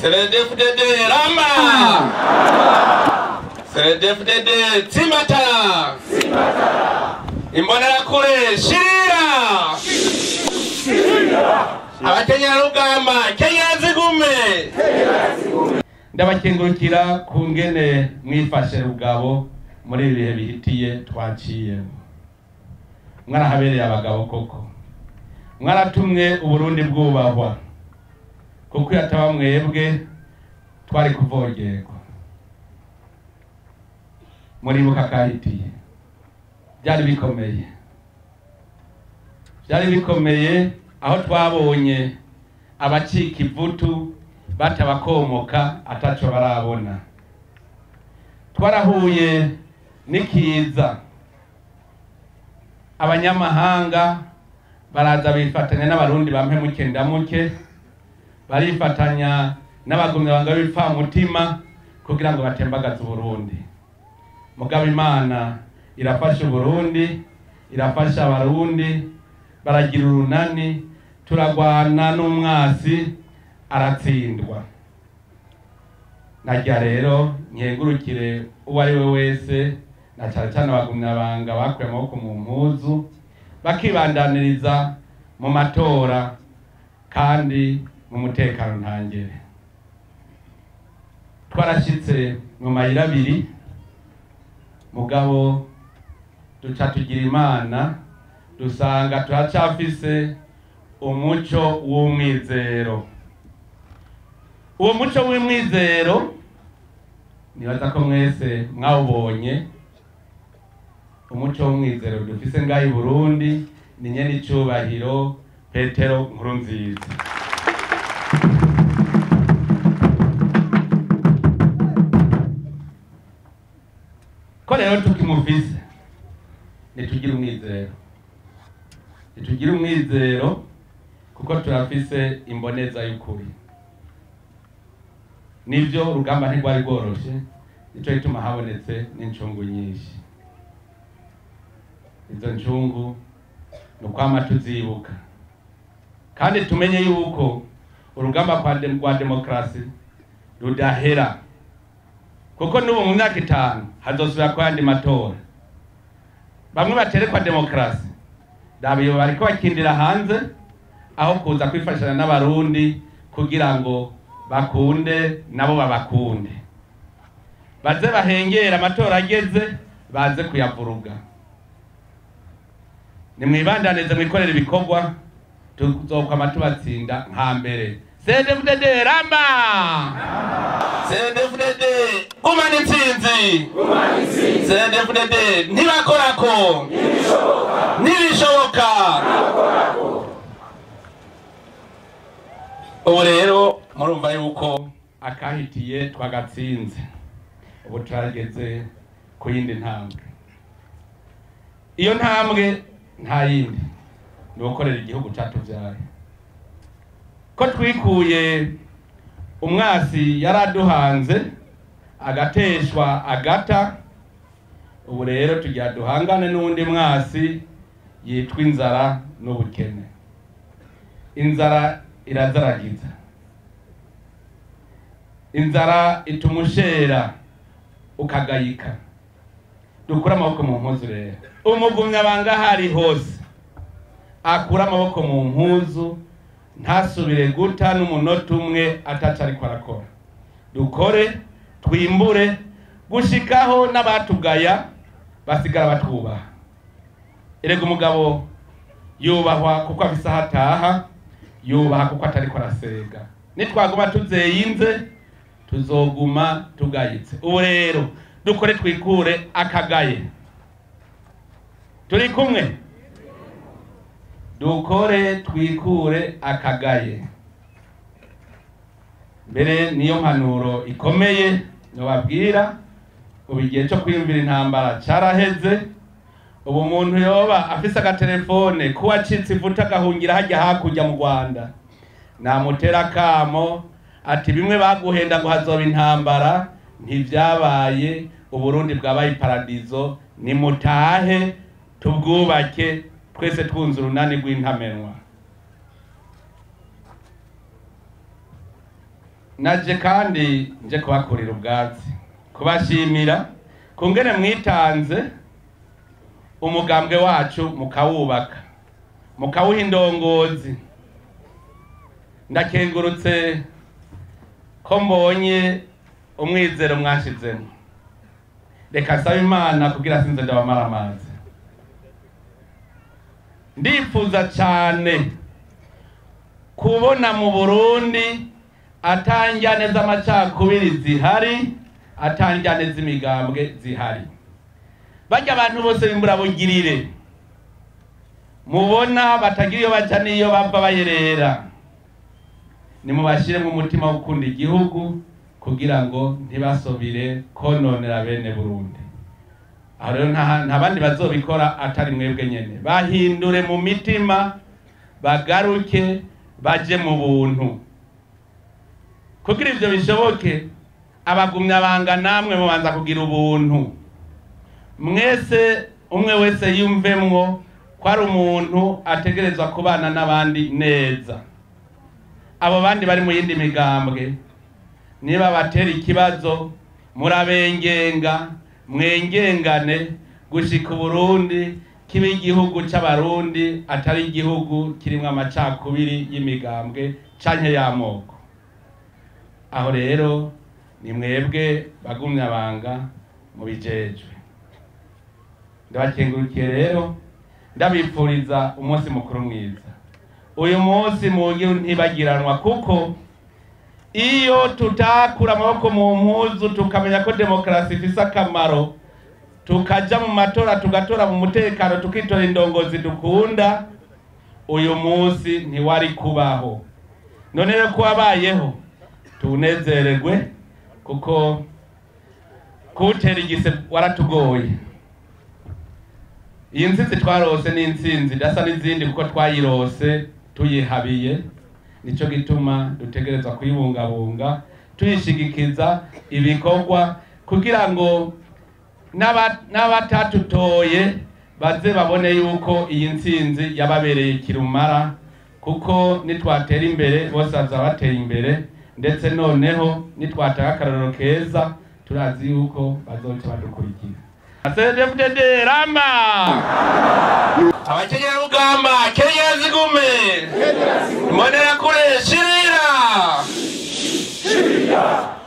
CNDD-FDD rama CNDD-FDD tsimatara imbonerakure shirira abakenyerarugamba kenyera zigume ndabakengurukira ku ngene mwifashe rugabo muri ibi bihe bihitiye twaciyemo mwarahabereye abagabo koko mwaratumwe uburundi bwubahwa kuko iyo ataba mwebwe twari kuvogerwa muribuka kahitiye byari bikomeye byari bikomeye aho twabonye abacika ivutu batabakomoka ataco barabona twarahuye n'ikiza abanyamahanga baraza bifatanya n'abarundi bampe muke ndamuke barifatanya n'abagumyabanga b'ibipfamutima kugira ngo batembagaze uburundi mugabo imana irafasha uburundi irafasha abarundi baragira urunani turagwana n'umwasi aratsindwa narya rero nkengurukire uwo ari we wese na cyane cyane abagumyabanga bakuye amaboko mu mpuzu bakibandaniriza mu matora kandi mu mutekano ntangere twarashyitse mu mayira abiri mugabo duca tugira imana dusanga turacafise umuco w'umwizero uwo muco w'umwizero nibaza ko mwese mwawubonye umuco w'umwizero dufise ngaho i burundi ni nyene icubahiro petero nkuru nziza ko rero tukimufise nitugire umwizero nitugire umwizero kuko turafise imboneza y'ukuri nibyo urugamba ntirwari rworoshe nico gituma habonetse n'incungu nyinshi izo ncungu ni ukwama tuzibuka kandi tumenye yuko urugamba kwa dem- rwa demokarasi rudahera kuko n'ubu mu myaka itanu hazosubira ku yandi matora bamwe baterekwa demokarasi dabiyo bariko bakindira hanze aho kuza kwifashanya n'abarundi kugira ngo bakunde nabo babakunde baze bahengera amatora ageze baze kuyavuruga nimwibandanize mwikorere ibikorwa tuzokwama tubatsinda nka mbere CNDD-FDD ramba CNDD-FDD gumana intsinzi CNDD-FDD ntibakorako ntibishoboka ubu rero murumva yuko akahitiye twagatsinze ubu turageze ku yindi ntambwe iyo ntambwe nta yindi ni ugukorera igihugu cyatubyaye ko twikuye umwasi yari aduhanze agateshwa agata ubu rero tugira duhangane n'undi mwasi yitwa inzara n'ubukene inzara irazaragiza inzara ituma ushera ukagayika dukure amaboko mu mpuzu rero umugumyabanga aho ari hose akura amaboko mu mpuzu ntasubire guta n'umunota umwe ataca ariko arakora dukore twimbure gushikaho n'abatugaya basigara batwubaha erega umugabo yubahwa kuko afise aho ataha yubaha kuko atariko arasega nitwaguma tuzeyinze tuzoguma tugayitse ubu rero dukore twikure akagaye turi kumwe dukore twikure akagaye mbere niyo mpanuro ikomeye nobabwira ubu igihe cyo kwiyumvira intambara caraheze ubu umuntu yoba afise agatelefone kuba acitse ivuta agahungira hajya hakurya mu rwanda namutera akamo ati bimwe baguhenda ngo hazoba intambara ntivyabaye uburundi bwabaye iparadizo nimutahe tubwubake twese twunze urunani rw'intamenwa naje kandi nje kubakurira ubwatsi kubashimira ku ngene mwitanze umugambwe wacu mukawubaka mukawuha indongozi ndakengurutse ko mbonye umwizero mwashizemo reka nsaba imana kugira sinze ndabamara amazi ndifuza cyane kubona mu burundi atanjyane z'amacakubiri zihari atanjyane z'imigambwe zihari bajya abantu bose b'imburabugirire mubona batagira iyo baca n'iyo bava bayerera nimubashyiremo umutima wo gukunda igihugu kugira ngo ntibasubire kononera bene burundi aho rero nta bandi bazobikora atari mwebwe nyene bahindure mu mitima bagaruke baje mu buntu kugira ivyo bishoboke abagumyabanga namwe mubanza kugira ubuntu mwese umwe wese yumvemwo ko ari umuntu ategerezwa kubana n'abandi neza abo bandi bari mu yindi migambwe niba batera ikibazo murabengenga mwengengane gushika uburundi kiba igihugu c'abarundi atari igihugu kirimwo amacakubiri y'imigambwe canke y'amoko aho rero ni mwebwe bagumyabanga mubijejwe ndabakengurukiye rero ndabipfuriza umunsi mukuru mwiza uyu munsi mugihe ntibagiranwa kuko iyo tutakura amaboko mu mpuzu tukamenya ko demokarasi ifise akamaro tukaja mu matora tugatora mu mutekano tukitora indongozi dukunda uyu munsi ntiwari kubaho none rero ko wabayeho tunezererwe kuko kuwutera igise waratugoye iyi ntsinzi twarose ni intsinzi idasa n'izindi kuko twayirose tuyihabiye nicyo gituma dutegerezwa kuyibungabunga tuyishigikiza ibikorwa kugira ngo n'abatatutoye baze babone yuko iyi ntsinzi yababereye kirumara kuko nitwatera imbere bose bazaba bateye imbere ndetse noneho nitwatanga akarorero keza turazi yuko bazoca badukurikira CDFDD rama abakenyera rugamba kenyera zigume mbonera kure shirira